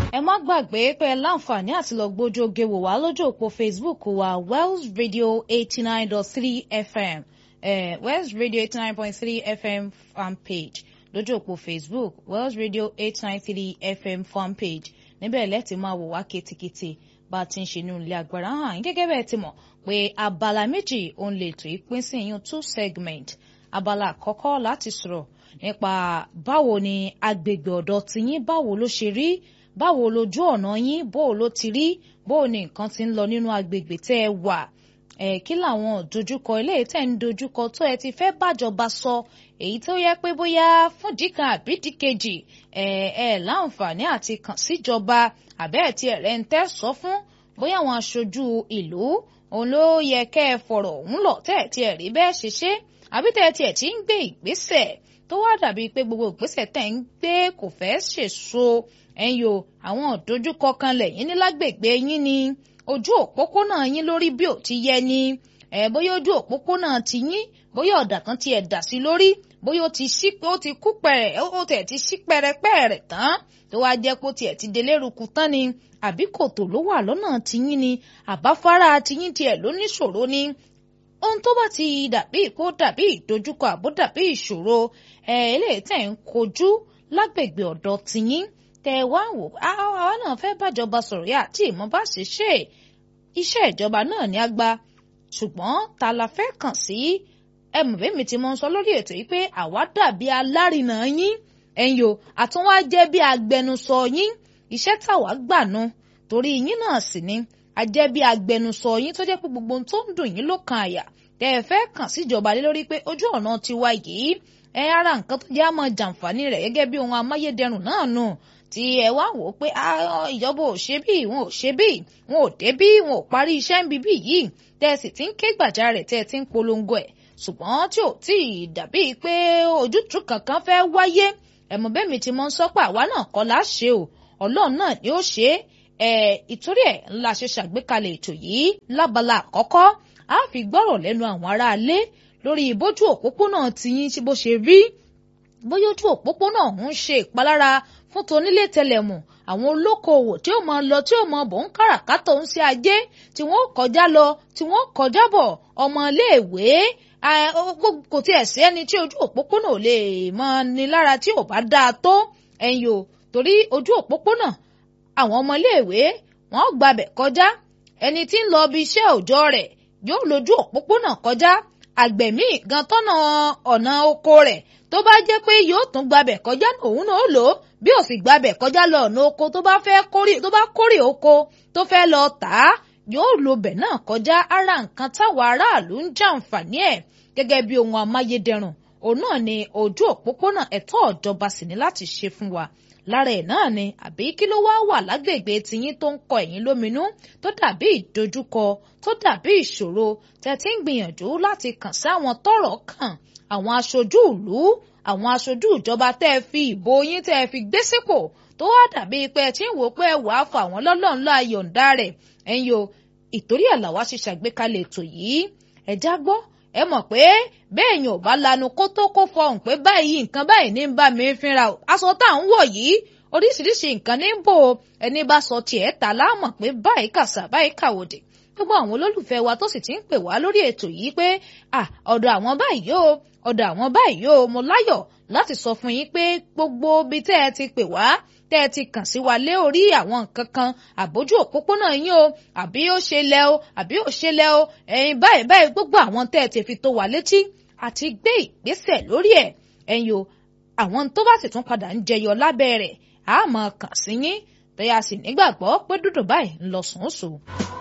ẹ má gbàgbé pé ẹ láǹfààní àti lọ gbójú oge wò wá lójú òpó Facebook wa Wells Radio eighty nine dot three FM eh, Wells Radio eighty nine point three FM fan page lójú òpó Facebook Wells Radio eight nine three FM fan page níbẹ̀ lẹ́tì máa wò wá ketekete bá a ti ń ṣe ní ilé agbára hàn gẹ́gẹ́ bẹ́ẹ̀ ti mọ̀ pé abala méjì òun lè tó ìpín sí ìyún two segment abala àkọ́kọ́ láti sọ̀rọ̀ nípa báwo ni agbègbè ọ̀dọ̀ tiyín báwo ló ṣe rí báwo lójú ọ̀nà yín bó ló ti rí bó ni nǹkan ti ń lọ nínú agbègbè tẹ́ ẹ wà ẹ kí làwọn dojúkọ eléyìí tẹ́ ń dojúkọ tó ẹ ti fẹ́ bàjọba sọ èyí tó yẹ pé bóyá fúndì kan àbí dìkejì ẹ ẹ láǹfààní àti kàn síjọba àbẹ́ ẹ̀ tí ẹ̀rẹ́ ń tẹ́ sọ fún bóyá àwọn aṣojú ìlú òun ló yẹ kẹ́ ẹ fọ̀rọ̀ òun lọ tẹ́ ẹ̀ tí ẹ̀ rí bẹ́ẹ̀ ṣe ṣe àbí tẹ́ ẹ̀ tí ẹ̀ ti ń gbé ìgbésẹ̀ tó wá dàbí pé gbogbo ìgbésẹ̀ tẹ́ ń gbé kò fẹ́ ṣèso ẹ̀yin o àwọn ìdojúkọ kan lẹ́yìn ní lágbègbè yín ni ojú òpópónà yín lórí bí ò ti yẹ ni ẹ bóyá ojú òpópónà ti yín bóyá ọ̀dà kan ti ẹ̀ dà sí lórí bóyá ó ti ṣí ó ti kú pẹ̀rẹ̀ ó tẹ̀ ti ṣí pẹ̀rẹ̀pẹ̀rẹ̀ tán tó wá jẹ́ kó tiẹ̀ ti delérukú tán ni àbí kòtò ló wà lọ́nà tiyín ni àbáfárá tiyín tiẹ̀ ló níṣòro ni ohun tó bá ti dàbí kó dàbí ìdojúkọ àbó dàbí ìṣòro ẹ eléyìí tẹ̀ ń kojú lágbègbè ọ̀dọ̀ tiyín tẹ wá wò àwa náà fẹ́ bájọba sọ̀rọ̀ yá tí ìmọ̀ bá ṣe ṣe iṣẹ́ ìjọba náà ní àgbà ṣùgbọ́n ta la fẹ́ kàn sí ẹ mọ̀ bẹ́ẹ̀ mi ti mọ̀ ń sọ lórí ètò yìí pé àwa dàbí alárinà yín ẹ̀yin o àtúnwá jẹ́ bí agbẹnusọ yín iṣẹ́ táwa gbà nu torí yín náà sì ni a jẹ́ bí agbẹnusọ yín tó jẹ́ pé gbogbo ohun tó ń dùn yín ló kan àyà tẹ́ ẹ fẹ́ kàn síjọba lé lórí pé ojú ọ̀nà tiwa yìí ẹ ara nǹkan tó jẹ́ àmọ́ jàǹfààní rẹ̀ gẹ́gẹ́ bí ohun amáyédẹrùn náà nù tí ẹ wá wò ó pé ìjọba ò ṣe bí wọn ò ṣe bí wọn ò dé bí wọn ò parí iṣẹ́ ń bíbí yìí tẹ́ ẹ sì ti ń ké gbàjarè tẹ́ ẹ ti ń polongo ẹ̀ ṣùgbọ́n tí ò tí ì dàbí pé ojútùú kankan fẹ́ wáyé ẹ̀mọ́ bẹ́ẹ̀ mi ti mọ́ ń sọ pé àwa náà kọ́ la ṣe o ọlọ́run náà ni ó ṣe é ìtorí ẹ̀ ńlá ṣe ṣàgbékalẹ̀ ètò yìí lábala àkọ́kọ́ a fi gbọ́rọ̀ lẹ́nu àwọn aráalé lórí ìbójú òpópónà tiyín tí bó ṣe rí bóyá ojú òpópónà ń ṣe ìpalára fún tonílé tẹlẹmù àwọn olókoòwò tí ó máa lọ tí ó máa bọ̀ ń káràkátà ń ṣe ajé tí wọ́n kọjá lọ tí wọ́n kọjá bọ̀ ọmọléèwé kò tiẹ̀ sí ẹni tí ojú òpópónà ò lè máa ní lára tí ò bá dáa tó ẹ̀yìn o torí ojú òpópónà àwọn ọmọléèwé wọ́n gbabẹ̀ kọjá ẹni tí ń lọ bí iṣẹ́ òòjọ́ rẹ̀ yóò lójú òpópónà kọjá àgbẹ̀ míì gan tọ́nà ọ̀nà oko rẹ̀ tó bá jẹ́ pé yóò tún gbabẹ̀ kọjá òun náà lò ó bí ò sì gbabẹ̀ kọjá lọ ọ̀nà oko tó bá fẹ́ kórè tó bá kórè oko tó fẹ́ lọ tà á yóò lo bẹ̀ náà kọjá ara nǹkan táwọn aráàlú ń jàǹfààní ẹ̀ gẹ́gẹ́ bí ohun amáyédẹrùn òun náà ni ojú òpópónà ẹ̀tọ́ ìjọba sì ní láti ṣe fún wa lára ẹ̀ náà ni àbí kí ló wá wà lágbègbè tiyín tó ń kọ ẹ̀yìn lóminú tó dàbí ìdojúkọ tó dàbí ìṣòro tẹ́ ti ń gbìyànjú láti kàn sí àwọn tọ́rọ̀ kàn àwọn aṣojú ìlú àwọn aṣojú ìjọba tẹ́ ẹ fi ìbò yín tẹ́ ẹ fi gbé sípò tó wá dàbí pé ẹ ti ń wò pé ẹ wàá fà wọ́n lọ́lọ́run lọ àyọ̀ǹda rẹ̀ ẹ̀yin o ìtorí ẹ̀ làwa ṣe ṣàgbékalẹ̀ ètò yìí ẹ já gbọ́ ẹ mọ̀ pé bẹ́ẹ̀ yẹn ò bá lanu kó tó kó fọhùn pé báyìí nǹkan báyìí ní ń bá mi fínra o aṣọ tá à ń wọ̀ yìí oríṣiríṣi nǹkan ní bò ẹni bá sọ tiẹ̀ ta láàmọ̀ pé báyìí kàṣà báyìí kàwòdì gbogbo àwọn olólùfẹ́ wa tó sì ti ń pè wá lórí ètò yìí pé ọ̀dọ̀ àwọn báyìí o ọ̀dọ̀ àwọn báyìí o mo láyọ̀ láti sọ fún yín pé gbogbo ibi tẹ́ ẹ ti pè wá tẹ́ ẹ ti kàn sí wa lé orí àwọn nǹkan kan àbójú òpópónà yín o àbí ó ṣe lẹ o àbí ó ṣe lẹ o ẹ̀yin báyìí báyìí gbogbo àwọn tẹ́ ẹ ti fi tó wa létí àti gbé ìgbésẹ̀ lórí ẹ̀ ẹ̀yin o àwọn tó bá sì tún padà ń jẹyọ lábẹ́ rẹ̀ a máa kàn sí yín tẹ́yà sì nígbàgbọ́ pé dúdú báyìí ń lọ sùn sùn.